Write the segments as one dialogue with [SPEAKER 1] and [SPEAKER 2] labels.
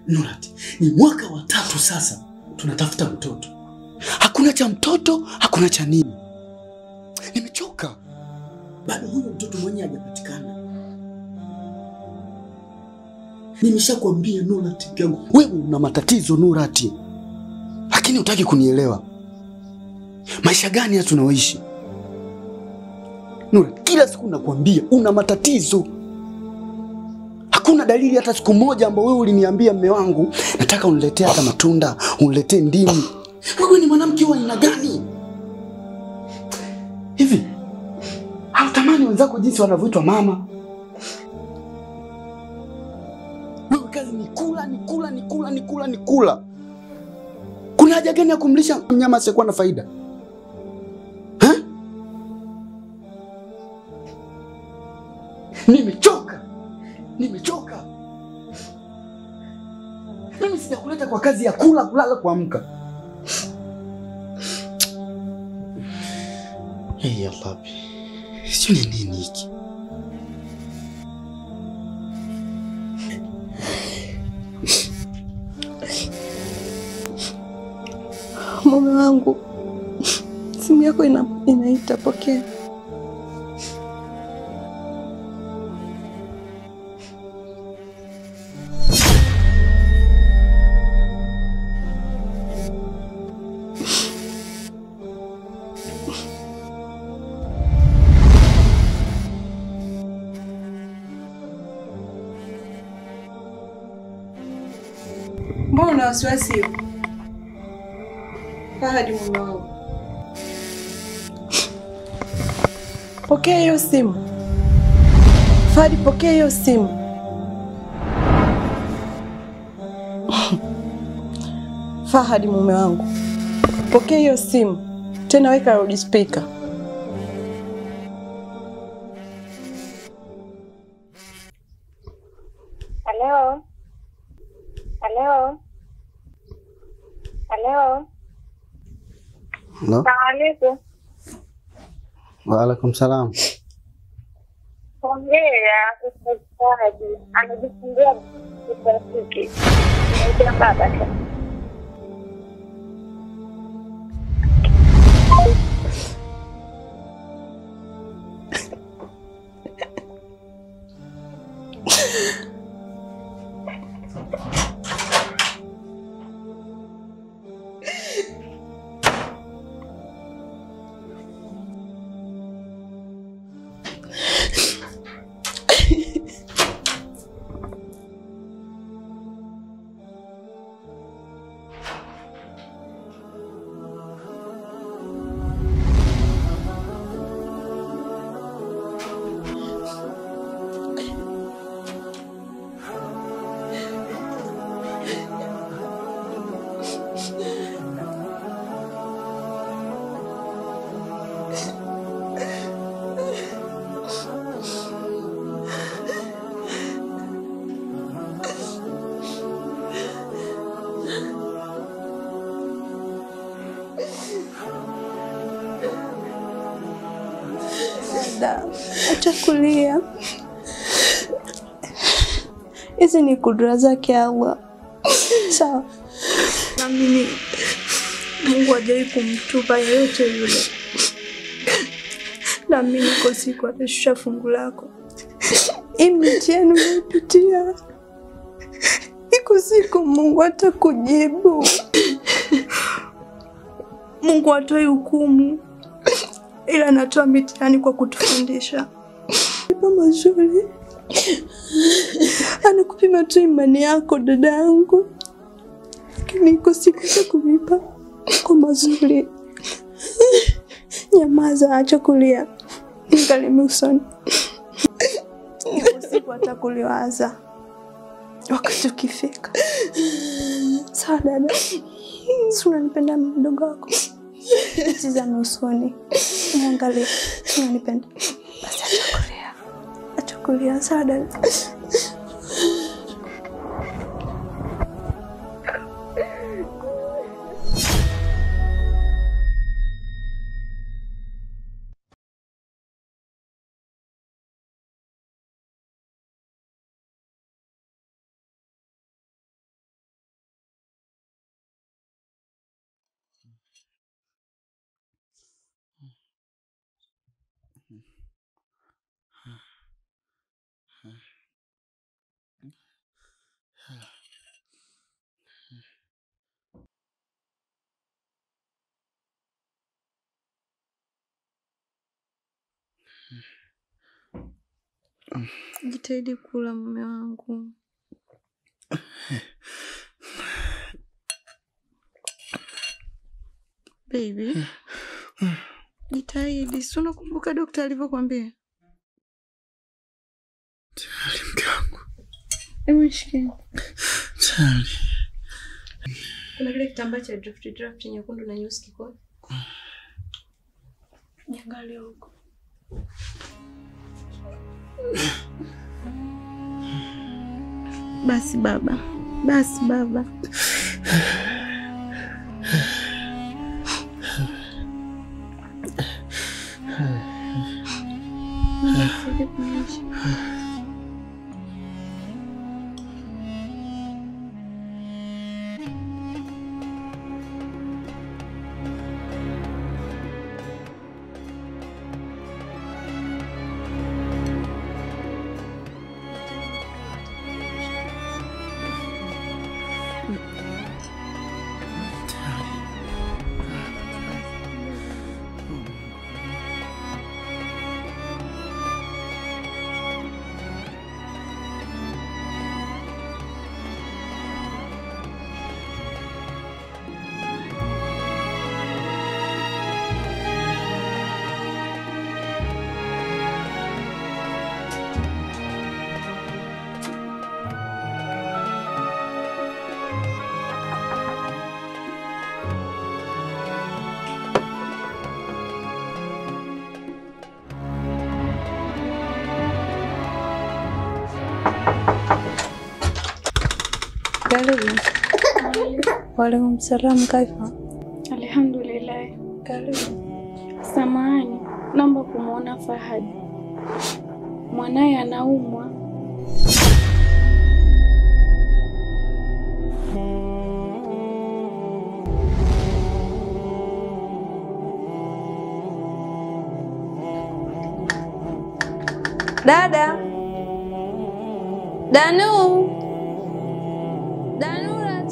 [SPEAKER 1] Nurati, ni mwaka wa tatu sasa tunatafuta mtoto, hakuna cha mtoto, hakuna cha nini. Nimechoka, bado huyo mtoto mwenyewe hajapatikana. Nimeshakwambia Nurati yangu, wewe una matatizo Nurati, lakini hutaki kunielewa. Maisha gani haya tunaoishi Nurati? Kila siku nakwambia una matatizo Hakuna dalili hata siku moja ambayo wewe uliniambia mme wangu, nataka uniletee hata matunda, uniletee ndimu. Wewe ni mwanamke wa aina gani hivi? Hautamani wenzako jinsi wanavyoitwa mama? Wewe kazi ni kula, ni kula, ni kula, ni kula, ni kula. Kuna haja gani ya kumlisha mnyama asiyekuwa na faida ha? Nimechoka. Nimechoka. Mimi sijakuleta kwa kazi ya kula, kulala, kuamka. Hey, ya Rabbi, sijui ni nini hiki.
[SPEAKER 2] Mume wangu, simu yako ina, inaita, pokea. Mbona una wasiwasi hiyo? Fahadi mume wangu, pokea hiyo simu. Fahadi, pokea hiyo simu. Fahadi mume wangu, pokea hiyo simu tena, weka loudspeaker.
[SPEAKER 3] Halo, halo, halo.
[SPEAKER 1] Halo?
[SPEAKER 3] Salamu alaikum.
[SPEAKER 1] Waalaikum salam.
[SPEAKER 3] Hongera msikilizaji, amejifungua mtoto wa kike. Naitwa baba tu.
[SPEAKER 2] Dada, acha kulia. Hizi ni kudura zake Allah. Sawa. Naamini Mungu hajawahi kumtupa yeyote yule. Naamini kwa siku atashusha fungu lako. Hii mitihani unayopitia, iko siku Mungu atakujibu. Mungu hatoi hukumu ila anatoa mitihani kwa kutufundisha ipo mazuri. Anakupima tu imani yako dada yangu, lakini iko siku za kulipa kwa mazuri. Nyamaza, acha kulia, nikalime usoni. Iko siku atakuliwaza wakati ukifika. Sawa dada, si unanipenda mdogo wako? Tizame usoni, niangalie, unanipenda? Basi acha kulia, acha kulia. Sawa dada. Jitahidi kula mume wangu. Baby. Jitahidi, si unakumbuka dokta alivyokwambia?
[SPEAKER 1] Tayari mke wangu.
[SPEAKER 2] Hebu shikie.
[SPEAKER 1] Tayari.
[SPEAKER 2] Kuna kile kitambaa cha draft draft nyekundu na nyeusi kiko. Niangalie huko. Basi baba, basi baba. Nisaidie kunyosha. Karibu. Waalaikum salam, kaifa?
[SPEAKER 4] Alhamdulillah.
[SPEAKER 2] Karibu.
[SPEAKER 4] Samahani, naomba kumwona Fahad. Mwanaye anaumwa.
[SPEAKER 2] Dada. Danu. Danurat.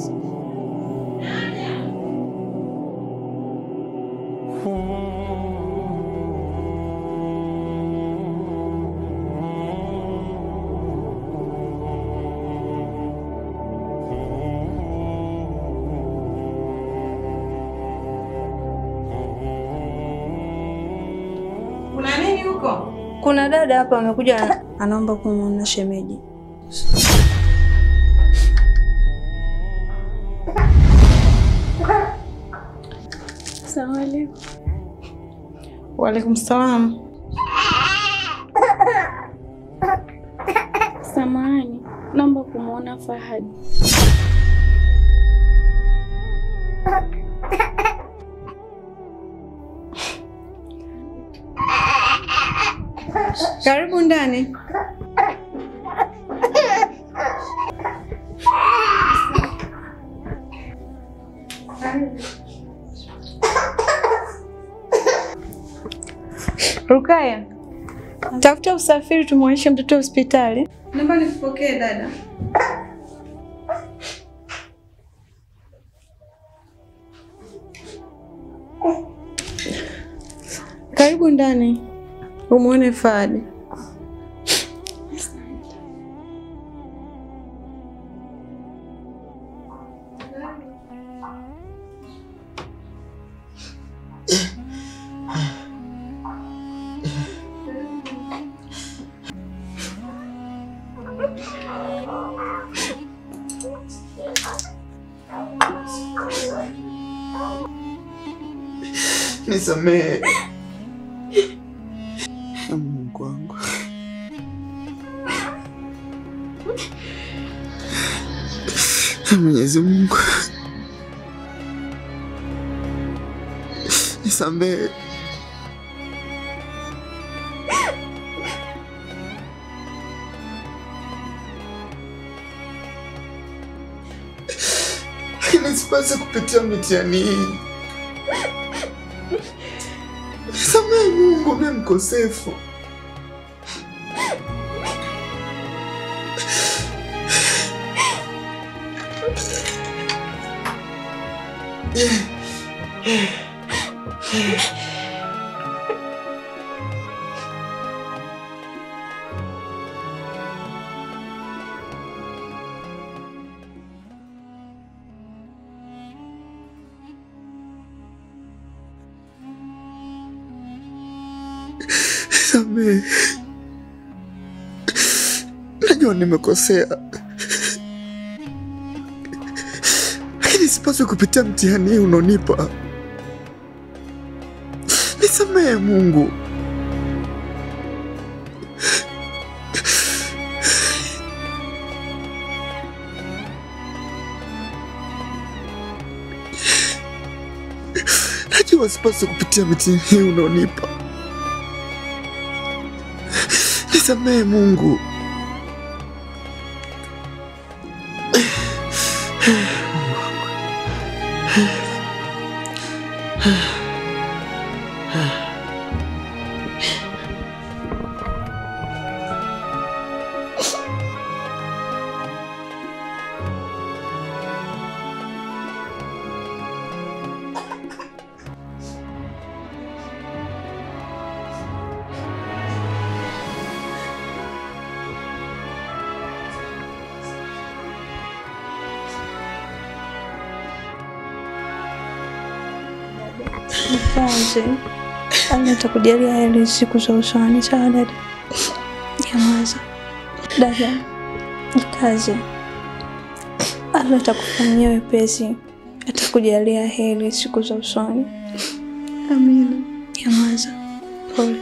[SPEAKER 5] Kuna nini huko?
[SPEAKER 2] Kuna dada hapa amekuja anaomba kumwona shemeji.
[SPEAKER 4] Asalamu alaykum.
[SPEAKER 5] Waalaikum salam.
[SPEAKER 4] Samahani, naomba kumwona Fahad.
[SPEAKER 5] Karibu ndani. Rukaya, tafuta usafiri tumwonyeshe mtoto hospitali. Naomba nikupokee dada. Karibu ndani umwone Fahad.
[SPEAKER 1] Nisamehe. Mungu wangu. Mwenyezi Mungu. Nisamehe. Lakini sipasi kupitia mitihani hii. Nisamehe Mungu, mimi mkosefu. Nisamehe, najua nimekosea, lakini sipaswi kupitia mtihani hii unaonipa. Nisamehe Mungu. Najua sipaswi kupitia mitihani hii unaonipa. Nisamehe Mungu.
[SPEAKER 5] Mpenzi, Allah atakujalia heri siku za usoni. Sawa dada? Nyamaza dada, jikaze. Allah atakufanyia wepesi, atakujalia heri siku za usoni.
[SPEAKER 2] Amina.
[SPEAKER 5] Nyamaza, pole.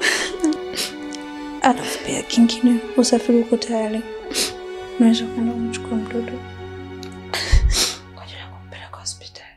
[SPEAKER 5] Alafu pia kingine, usafiri uko tayari, unaweza kwenda kumchukua mtoto kwa ajili ya kumpeleka hospitali.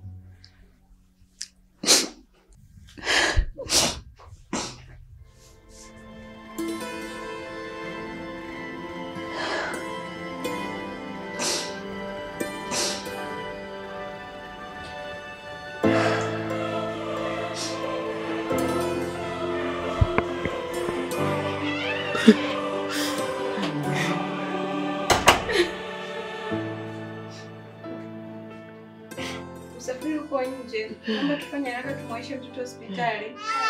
[SPEAKER 5] Usafiri uko nje, naomba tufanye haraka tumwaishe mtoto hospitali.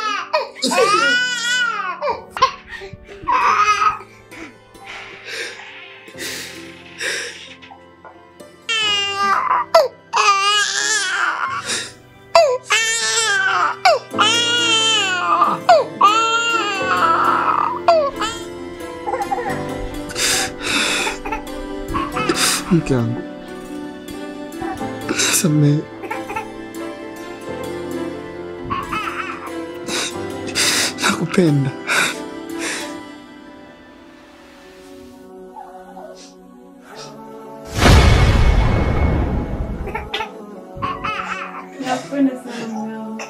[SPEAKER 1] Mke wangu, nisamehe. Nakupenda.
[SPEAKER 5] Nakupenda sana mume wangu.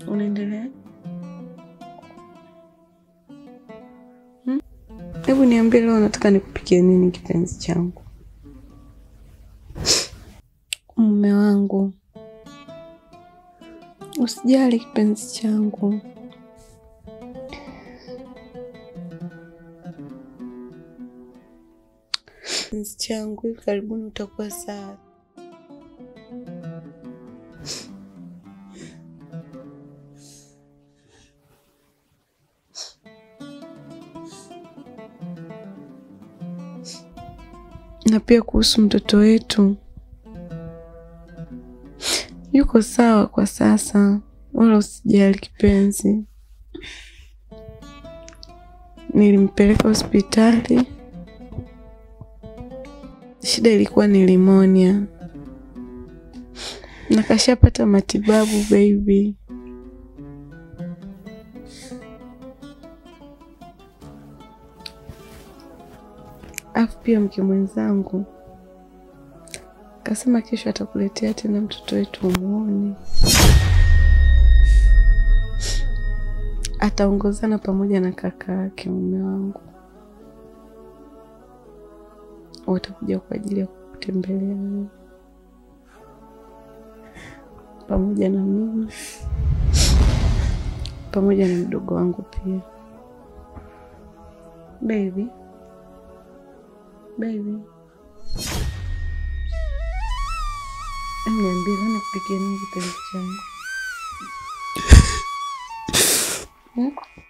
[SPEAKER 2] Unaendelea? Hmm? Hebu niambie leo nataka nikupikie nini kipenzi changu? Mume wangu. Usijali kipenzi changu. Kipenzi changu, hivi karibuni utakuwa sawa. na pia kuhusu mtoto wetu yuko sawa kwa sasa, wala usijali kipenzi. Nilimpeleka hospitali, shida ilikuwa ni limonia na kashapata matibabu baby. Afu pia mke mwenzangu kasema kesho atakuletea tena mtoto wetu umuone. Ataongozana pamoja na kaka yake mume wangu, watakuja kwa ajili ya kutembelea wewe pamoja na mimi pamoja na mdogo wangu pia. Baby, baby, Em, niambie leo nikupikie nini kipenzi changu? Hmm?